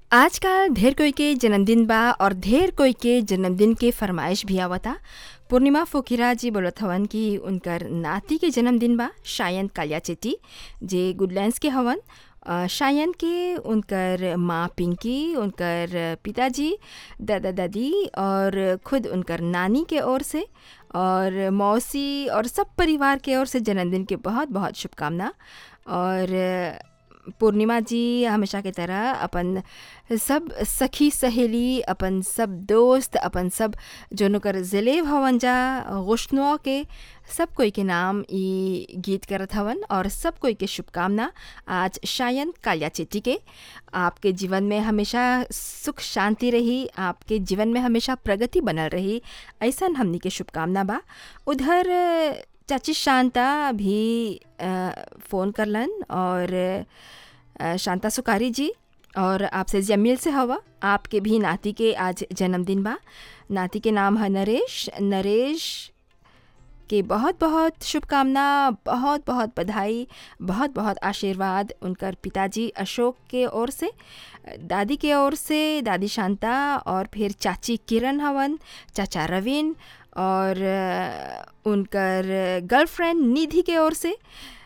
आजकल ढेर कोई के जन्मदिन बा और ढेर कोई के जन्मदिन के फरमाइश भी आवता पूर्णिमा फोकिरा जी बोलत हवन कि उनकर नाती के जन्मदिन बा शायन कालिया चेटी जे गुडलैंड्स के हवन अ, शायन के उनकर माँ पिंकी उनकर पिताजी दादा दादी और खुद उनकर नानी के ओर से और मौसी और सब परिवार के ओर से जन्मदिन के बहुत बहुत शुभकामना और पूर्णिमा जी हमेशा की तरह अपन सब सखी सहेली अपन सब दोस्त अपन सब जोन ओकर ज़िले हवन जा गुश्नुआ के सब कोई के नाम ई गीत करत हवन और सब कोई के शुभकामना आज शायन कालिया चेटी के आपके जीवन में हमेशा सुख शांति रही आपके जीवन में हमेशा प्रगति बनल रही ऐसन हमनी के शुभकामना बा उधर चाची शांता भी अ, फ़ोन करलन और अ, शांता सुकारी जी और आपसे जमील से हवा आपके भी नाती के आज जन्मदिन बा नाती के नाम है नरेश नरेश के बहुत बहुत शुभकामना बहुत बहुत बधाई बहुत बहुत आशीर्वाद उनकर पिताजी अशोक के ओर से दादी के ओर से दादी शांता और फिर चाची किरण हवन चाचा रवीन और अ, उनकर गर्लफ्रेंड निधि के ओर से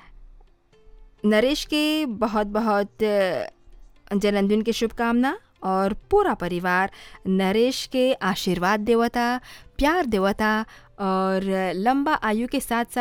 नरेश के बहुत बहुत अ, जन्मदिन के शुभकामना और पूरा परिवार नरेश के आशीर्वाद देवता प्यार देवता और लंबा आयु के साथ साथ